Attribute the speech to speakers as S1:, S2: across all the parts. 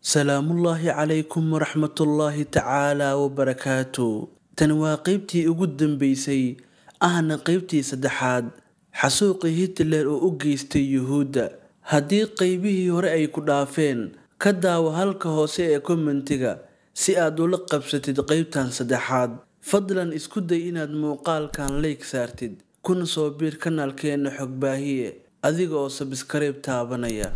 S1: salaamullaahi calaykum waraxmatullaahi tacaala wabarakaatu tani waa qeybtii ugu dambeysay ahna qeybtii saddexaad xasuuqii hitler oo u geystay yuhuudda haddii qeybihii hore ay ku dhaafeen ka daawo halka hoose ee kommentiga si aad ula qabsatid qeybtan saddexaad fadlan isku day inaad muuqaalkan leyg saartid kuna soo biir kanaalkeena xogbaahiye adiga oo sabskarayb taabanaya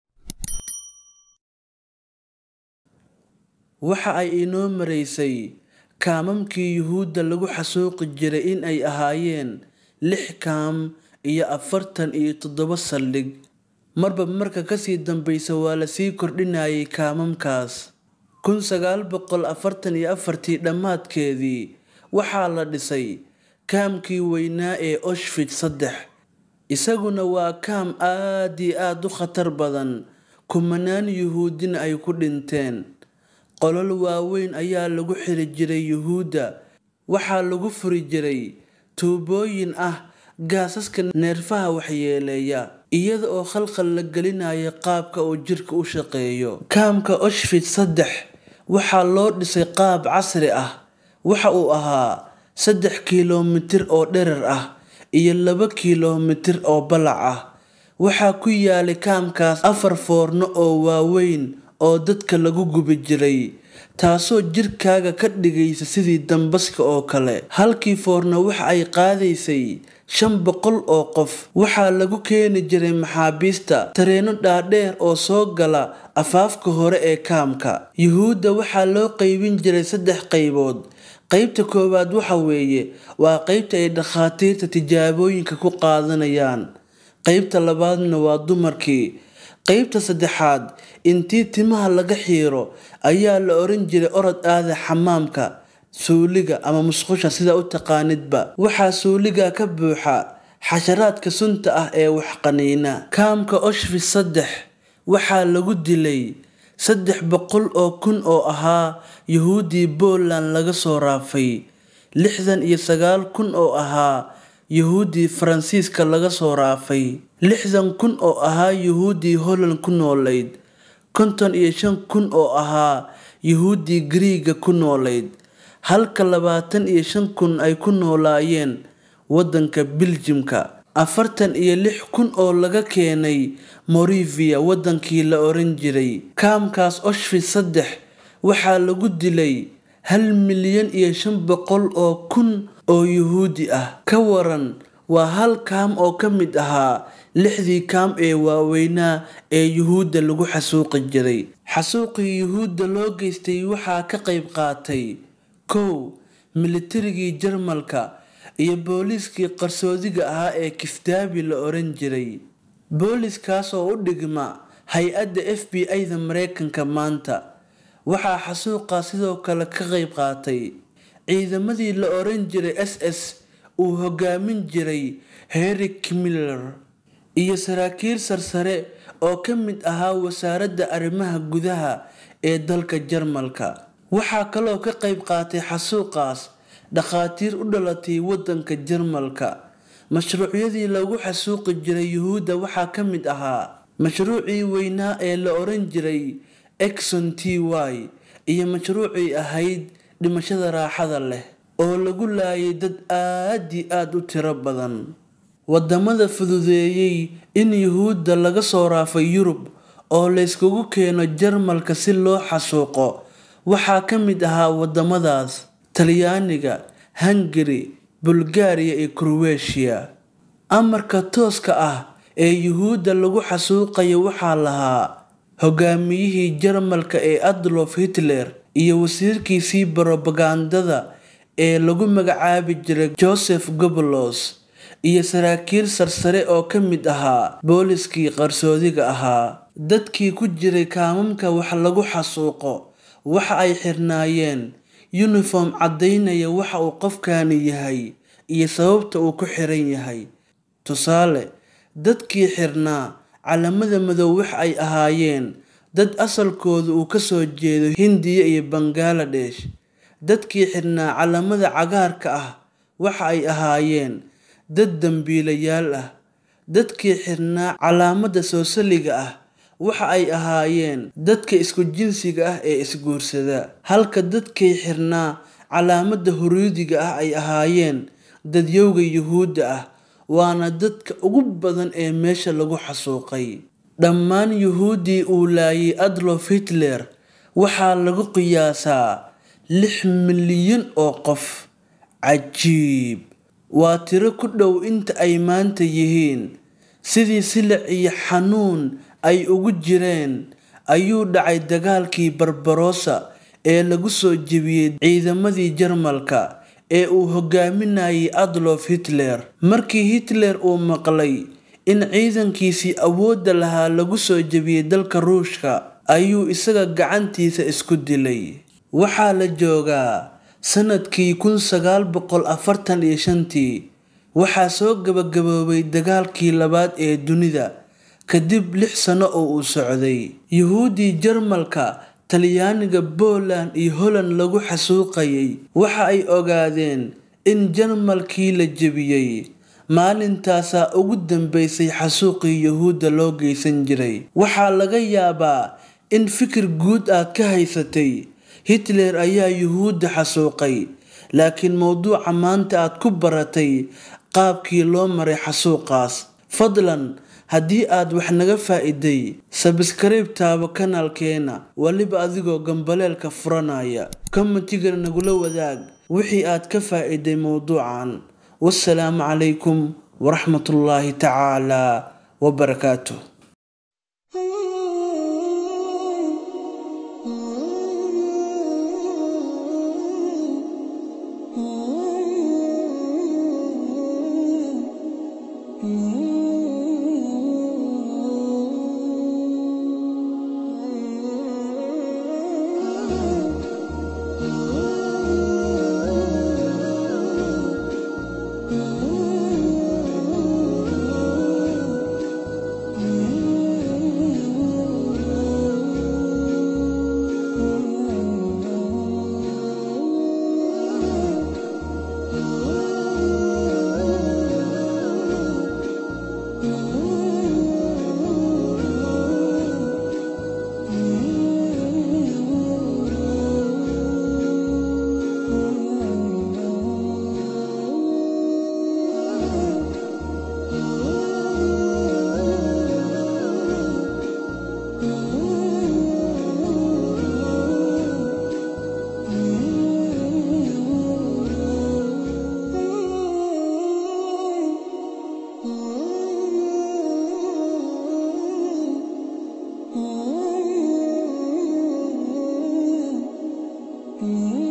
S1: waxa ay inoo maraysay kaamamkii yuhuudda lagu xasuuqi jiray in ay ahaayeen lix kaam iyo afartan iyo toddoba saldhig marba marka kasii dambeysa waa lasii kordhinayay kaamamkaas kun sagaal boqol afartan iyo afartii dhammaadkeedii waxaa la dhisay kaamkii weynaa ee oshfit saddex isaguna waa kaam aad iyo aada u khatar badan kumanaan yuhuudina ay ku dhinteen qolol waaweyn ayaa lagu xiri jiray yuhuudda waxaa lagu furi jiray tuubooyin ah gaasaska neerfaha waxyeeleeya iyada oo khalkhal la gelinaya qaabka uu jirka u shaqeeyo kaamka oshfit saddex waxaa loo dhisay qaab casri ah waxa uu ahaa saddex kiilomitir oo dherer ah iyo laba kiilomitir oo balac ah waxaa ku yaalay kaamkaas afar foorno oo waaweyn oo dadka lagu gubi jiray taasoo jirkaaga ka dhigaysa sidii dambaska oo kale halkii foorno waxa ay qaadaysay shan boqol oo qof waxaa lagu keeni jiray maxaabiista tareeno dhaadheer oo soo gala afaafka hore ee kaamka yuhuudda waxaa loo qeybin jiray saddex qaybood qeybta koowaad waxa weeye waa qeybta ay dhakhaatiirta tijaabooyinka ku qaadanayaan qeybta labaadna waa dumarkii qeybta saddexaad intii timaha laga xiiro ayaa la oran jiray orod aada xamaamka suuliga ama musqusha sida u taqaanidba waxaa suuliga ka buuxa xasharaadka sunta ah ee waxqaniina kaamka oshfis saddex waxaa lagu dilay saddex boqol oo kun oo ahaa yuhuuddii poland laga soo raafay lixdan iyo sagaal kun oo ahaa yuhuuddii faransiiska laga soo raafay lixdan kun oo ahaa yuhuuddii holland ku noolayd konton iyo shan kun oo ahaa yuhuuddii griiga ku noolayd halka labaatan iyo shan kun ay ku noolaayeen waddanka biljimka afartan iyo lix kun oo laga keenay morivia waddankii la oran jiray kaamkaas oshfit saddex waxaa lagu dilay hal milyan iyo shan boqol oo kun oo yuhuudi ah ka waran waa hal kaam oo ka mid ahaa lixdii kaam ee waaweynaa ee yuhuudda lagu xasuuqi jiray xasuuqii yuhuudda loo geystay waxaa ka qayb qaatay kow militarigii jarmalka iyo booliiskii qarsoodiga ahaa ee kiftaabi la oran jiray booliiskaas oo u dhigma hay-adda f b i-da mareykanka maanta waxaa xasuuqaa sidoo kale ka qayb qaatay ciidamadii la oran jiray s s uu hogaamin jiray herik miller iyo saraakiil sarsare oo ka mid ahaa wasaaradda arrimaha gudaha ee dalka jarmalka waxaa kaloo ka qayb qaatay xasuuqaas dhakhaatiir u dhalatay waddanka jarmalka mashruucyadii lagu xasuuqi jiray yuhuudda waxaa ka mid ahaa mashruucii weynaa ee la oran jiray exon t y iyo mashruucii ahayd dhimashada raaxada leh oo lagu laayay dad aad i aada u tiro badan wadamada fududeeyey in yuhuudda laga soo raafay yurub oo layskugu keeno jarmalka si loo xasuuqo waxaa ka mid ahaa wadamadaas talyaaniga hungari bulgaariya iyo kroweeshiya amarka tooska ah ee yuhuudda lagu xasuuqayo waxaa lahaa hogaamiyihii jarmalka ee adlof hitler iyo wasiirkiisii barobagandada ee lagu magacaabi jiray joseph gobolos iyo saraakiil sarsare oo ka mid ahaa booliskii qarsoodiga ahaa dadkii ku jiray kaamamka wax lagu xasuuqo waxa ay xirnaayeen yuniform caddaynaya waxa uu qofkani yahay iyo sababta uu ku xiran yahay tusaale dadkii xirnaa calamada madow wax ay ahaayeen dad asalkooda uu kasoo jeedo hindiya iyo bangaladesh dadkii xirnaa calamada cagaarka ah waxa ay ahaayeen dad dambiilayaal ah dadkii xirnaa calaamada soosaliga ah waxa ay ahaayeen dadka isku jinsiga ah ee isguursada halka dadkay xirnaa calaamadda huruudiga ah ay ahaayeen dadyowga yuhuudda ah waana dadka ugu badan ee meesha lagu xasuuqay dhammaan yuhuuddii uu laayay adlof hitler waxaa lagu qiyaasaa lix milyan oo qof cajiib waa tiro ku dhow inta ay maanta yihiin sidii silic iyo xanuun ay ugu jireen ayuu dhacay dagaalkii barbarossa ee lagu soo jebiyey ciidamadii jarmalka ee uu hogaaminayay adlof hitler markii hitler uu maqlay in ciidankiisii awoodda lahaa lagu soo jebiyey dalka ruushka ayuu isaga gacantiisa isku dilay waxaa la joogaa sanadkii kun sagaal boqol afartan iyo shantii waxaa soo gabagaboobay dagaalkii labaad ee dunida kadib lix sano oo uu socday yuhuuddii jarmalka talyaaniga Poland iyo Holland lagu xasuuqayay waxa ay ogaadeen in Jarmalkii la jebiyey maalintaasaa ugu dambeysay xasuuqii Yuhuudda loo geysan jiray waxaa laga yaabaa in fikir guud aad ka haysatay Hitler ayaa Yuhuudda xasuuqay laakiin mowduuca maanta aad ku baratay qaabkii loo maray xasuuqaas fadlan haddii aad wax naga faa'iiday sabskrayb taabo kanaalkeena waliba adigoo gambaleelka furanaya kommentiga nagula wadaag wixii aad ka faa'iiday mowduucan wassalaamu calaykum waraxmatullaahi tacaala wabarakaatuh
S2: Mm-hmm.